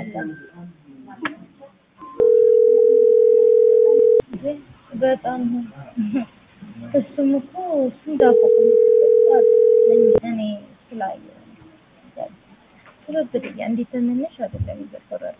የለም። በጣም እሱም እኮ እሱ ዳቦ እኔ ስላየሁ ትበብድያ እንዴት ትንንሽ አይደለም ይዘፈራል።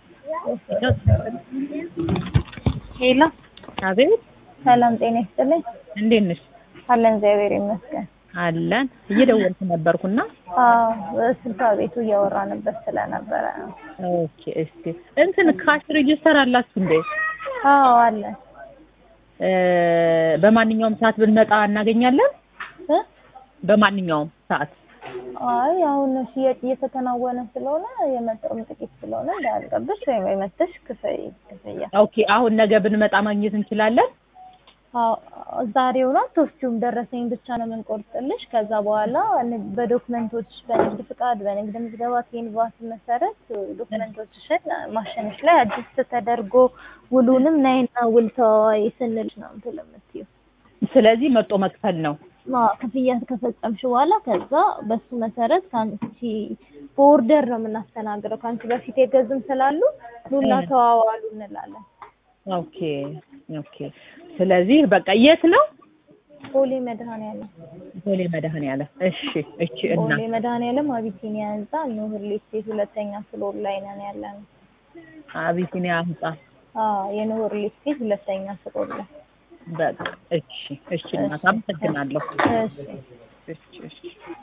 ሄሎ አቤት ሰላም ጤና ይስጥልኝ። እንዴት ነሽ? አለን እግዚአብሔር ይመስገን። አለን እየደወልኩ ነበርኩና አዎ ስልሳ ቤቱ እያወራንበት ስለነበረ ነው። ኦኬ እስቲ እንትን ካሽ ሬጅስተር አላችሁ እንዴ? አዎ አለን እ በማንኛውም ሰዓት ብንመጣ እናገኛለን? እ በማንኛውም ሰዓት አይ አሁን ሽያጭ እየተከናወነ ስለሆነ የመጣውም ጥቂት ስለሆነ እንዳያልቀብሽ ወይም የመተሽ ክፍይ ክፍያ ኦኬ አሁን ነገ ብንመጣ ማግኘት እንችላለን? አዎ ዛሬው ነው አትወስጂውም። ደረሰኝ ብቻ ነው የምንቆርጥልሽ። ከዛ በኋላ ንግ- በዶክመንቶች በንግድ ፍቃድ፣ በንግድ ምዝገባ ኬንቫስ መሰረት ዶክመንቶችሽን ማሸነፍ ላይ አዲስ ተደርጎ ውሉንም ናይና ውል ተዋዋይ ስንልሽ ነው እንትን የምትይው። ስለዚህ መጦ መክፈል ነው። አዎ ክፍያ ከፈጸምሽ በኋላ ከዛ በሱ መሰረት ከአንቺ በኦርደር ነው የምናስተናግደው። ከአንቺ በፊት የገዙም ስላሉ ኑና ተዋዋሉ እንላለን። ኦኬ ኦኬ። ስለዚህ በቃ የት ነው? ቦሌ መድኃኔዓለም ቦሌ መድኃኔዓለም። እሺ እቺ እና ቦሌ መድኃኔዓለም አቢሲኒያ ህንጻ ኖህ ሪል ስቴት ሁለተኛ ፍሎር ላይ ነን ያለነው። አቢሲኒያ ህንጻ አዎ የኖህ ሪል ስቴት ሁለተኛ ፍሎር ላይ። በቃ እሺ እሺ። እናት አመሰግናለሁ። እሺ እሺ እሺ